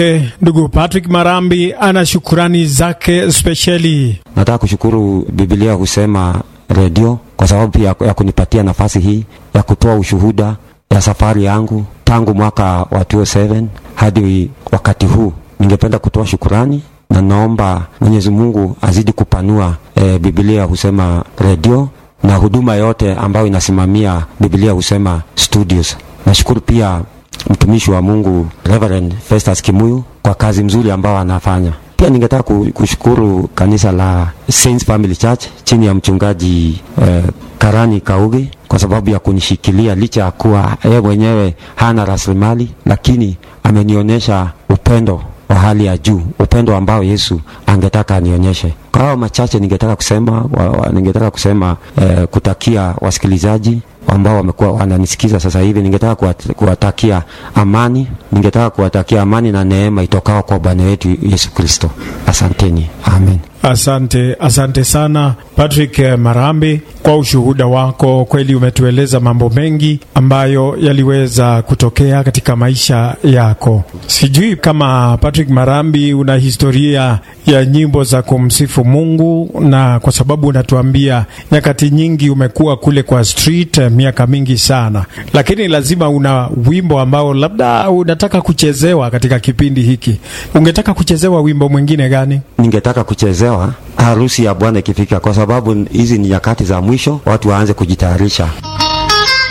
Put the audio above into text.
Ndugu Patrick Marambi ana shukurani zake spesheli. Nataka kushukuru Biblia husema redio kwa sababu ya, ya kunipatia nafasi hii ya kutoa ushuhuda ya safari yangu tangu mwaka wa 2007 hadi wakati huu. Ningependa kutoa shukurani na naomba Mwenyezi Mungu azidi kupanua e, Biblia husema redio na huduma yote ambayo inasimamia Biblia husema studios. Nashukuru pia mtumishi wa Mungu Reverend Festus Kimuyu kwa kazi mzuri ambao anafanya. Pia ningetaka kushukuru kanisa la Saints Family Church chini ya mchungaji eh, Karani Kaugi kwa sababu ya kunishikilia licha ya kuwa yeye mwenyewe hana rasilimali, lakini amenionyesha upendo wa hali ya juu, upendo ambao Yesu angetaka anionyeshe. Kwa hao machache ningetaka kusema wa, wa, ningetaka kusema eh, kutakia wasikilizaji ambao wamekuwa wananisikiza sasa hivi, ningetaka kuwatakia amani, ningetaka kuwatakia amani na neema itokao kwa Bwana wetu Yesu Kristo. Asanteni, amen. Asante, asante sana Patrick Marambi kwa ushuhuda wako. Kweli umetueleza mambo mengi ambayo yaliweza kutokea katika maisha yako. Sijui kama Patrick Marambi una historia ya nyimbo za kumsifu Mungu, na kwa sababu unatuambia nyakati nyingi umekuwa kule kwa street miaka mingi sana, lakini lazima una wimbo ambao labda unataka kuchezewa katika kipindi hiki. Ungetaka kuchezewa wimbo mwingine gani? Ningetaka kuchezewa harusi ya Bwana ikifika, kwa sababu hizi ni nyakati za mwisho, watu waanze kujitayarisha.